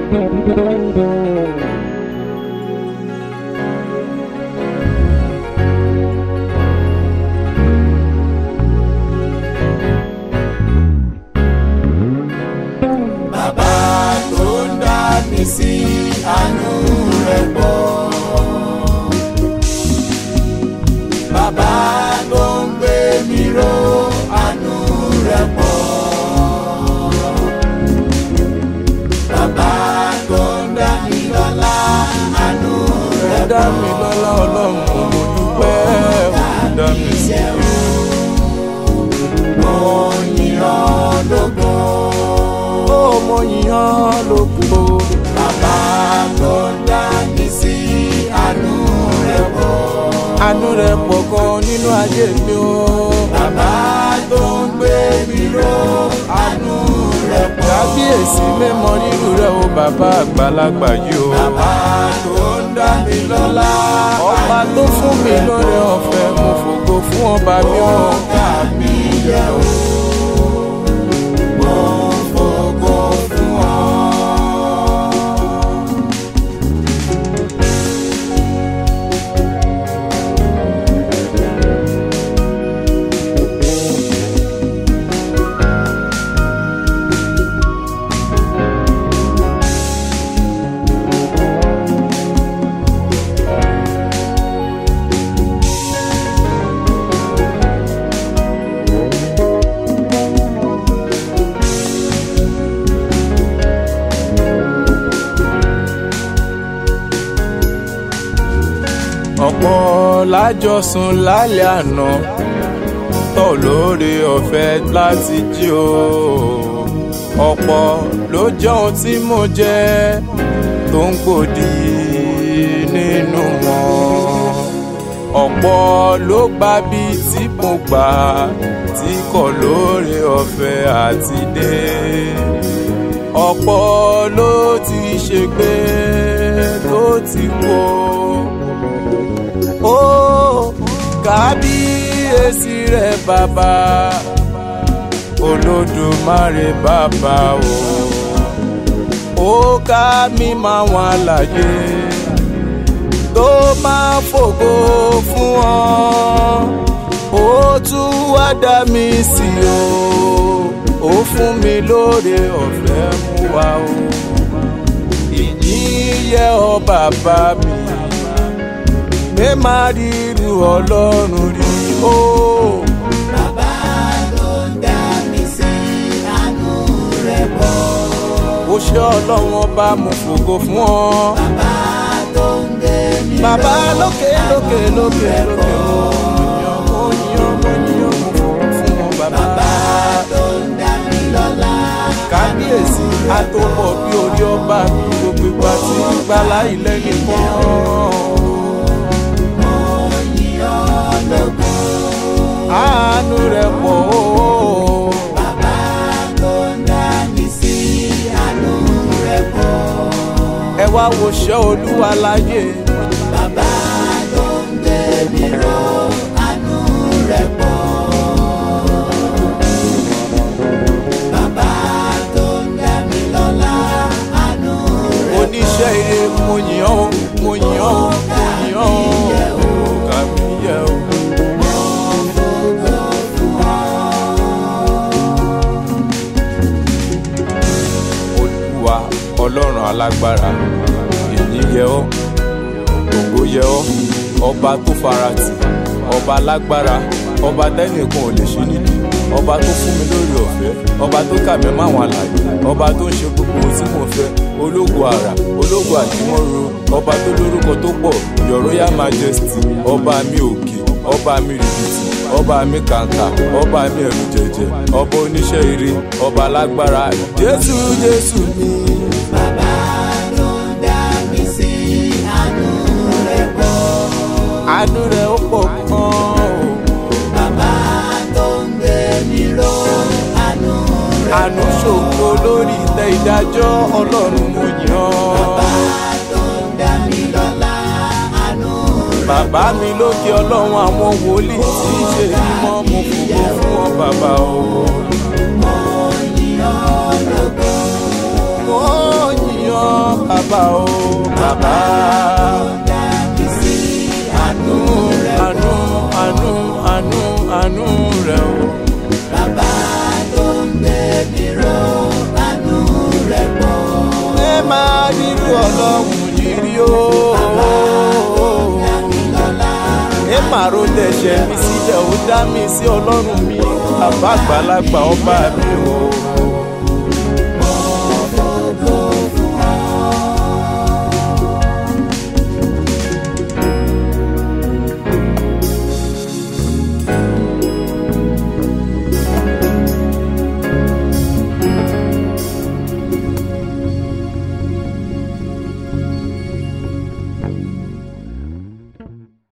bàbá tó ń dá mi sí àánú rẹ̀ pọ̀. bàbá tó ń gbé mi ró àánú rẹ̀ pọ̀. bàbá tó ń dá mi lọ́lá àánú rẹ̀ dá mi lọ́lá ọlọ́run mo dúpẹ́ ó dá mi sí o. mo yìn ọ́ lógo. ó mo yìn ọ́ lógo. bàbá tó ń dá mi sí àánú rẹ̀ pọ̀. àánú rẹ̀ pọ̀ gan nínú ayé mi o. bàbá tó ń gbé mi ró àánú rẹ̀ pọ̀. kábíyèsí mẹ́mọ rírù rẹ̀ o bàbá àgbàlagbà yìí o. bàbá tó ń dá mi lọ́lá ọba tó fún mi lóore ọ̀fẹ́ mo fògo fún ọba mi o. ọ̀gá mi yẹ o. mo fògo fún ọ. ọ̀pọ̀ lájọsùn lálẹ́ àná tó lóore ọ̀fẹ́ láti jí o ọ̀pọ̀ ló jẹ́ ohun tí mo jẹ́ tó ń gbòdì nínú wọn ọ̀pọ̀ ló gba bí tí mo gbà tí kò lóore ọ̀fẹ́ àti dé ọ̀pọ̀ ló ti ṣègbé tó ti kó ó kábíyèsí rẹ bàbá olódùmarè bàbá o ó ká mi máa wọn àlàyé tó máa fògo fún ọ ó tún wá dá mi sí o ó fún mi lóore ọ̀fẹ́ mú wa o ìyìn yẹ ọ bàbá mi mi máa ríru ọlọ́run rí o. bàbá tó ń dá mi sí àánú rẹ̀ pọ̀. ó ṣe ọlọ́run ọba mo fògo fún ọ. bàbá tó ń gbé mi ró bàbá lókè lókè lókè lókè mo yàn mo yàn mo yàn mo fògo fún ọ bàbá. bàbá tó ń dá mi lọ́lá kábíyèsí àtòpọ̀ bí orí ọba mi gbogbo ìgbà tí ń gbà láì lẹ́yìn kan. mo yìn ọ́ lógo. àánú rẹ̀ pọ̀ o. bàbá tó ń dá mi sí àánú rẹ̀ pọ̀. ẹ wá wo ṣẹ́ olúwa láyé. bàbá tó ń gbé mi ró àánú rẹ̀ pọ̀. bàbá tó ń dá mi lọ́lá àánú rẹ̀ pọ̀. oníṣẹ́ ire mo yìn ọ́ mo yìn ọ́ mo yìn ọ́ ọ̀gá mi yẹ o. olúwa ọlọ́run alágbára èyí yẹ ọ́ ògo yẹ ọ́ ọba tó farati ọba alágbára ọba tẹ́nìkan ò lè ṣe nídìí ọba tó fún mi lórí ọ̀fẹ́ ọba tó kà mí máwọn àlàyé ọba tó ń ṣe gbogbo ohun tí mo fẹ́ ológo àrà ológo àjímọ́ro ọba tó lórúkọ tó pọ̀ your royal majesty ọba mi òkè ọba mi rìbìtì ọba mi kàǹkà ọba mi ẹ̀rù jẹ̀jẹ̀ ọba oníṣẹ́ ire ọba alágbára jésù jésù mi. bàbá tó ń dá mi sí àánú rẹ̀ pọ̀. àánú rẹ̀ ó pọ̀ gan-an o. bàbá tó ń gbé mi ró àánú rẹ̀ àánú ṣògo lórí ìtẹ́ ìdájọ́ ọlọ́run mo yàn bàbá ọ́. tó ń dá mi lọ́lá àánú rẹ̀ bàbá mi lókè ọlọ́run àwọn wòlíì tí í ṣe mímọ́ mo fògo fún ọ bàbá o. mo yìn ọ́ lógo. mo yàn bàbá o bàbá. dá mi sí àánú rẹ̀ àánú àánú àánú àánú rẹ̀ o. bàbá tó ń gbé mi ró àánú rẹ̀ pọ̀. ẹ máa rírú ọlọ́run yìí rí o. Dámilọ́lá ẹ máa ro tẹ̀sẹ̀ mi sílẹ̀ ó dá mi sí ọlọ́run mi bàbá àgbàlagbà ọba mi o.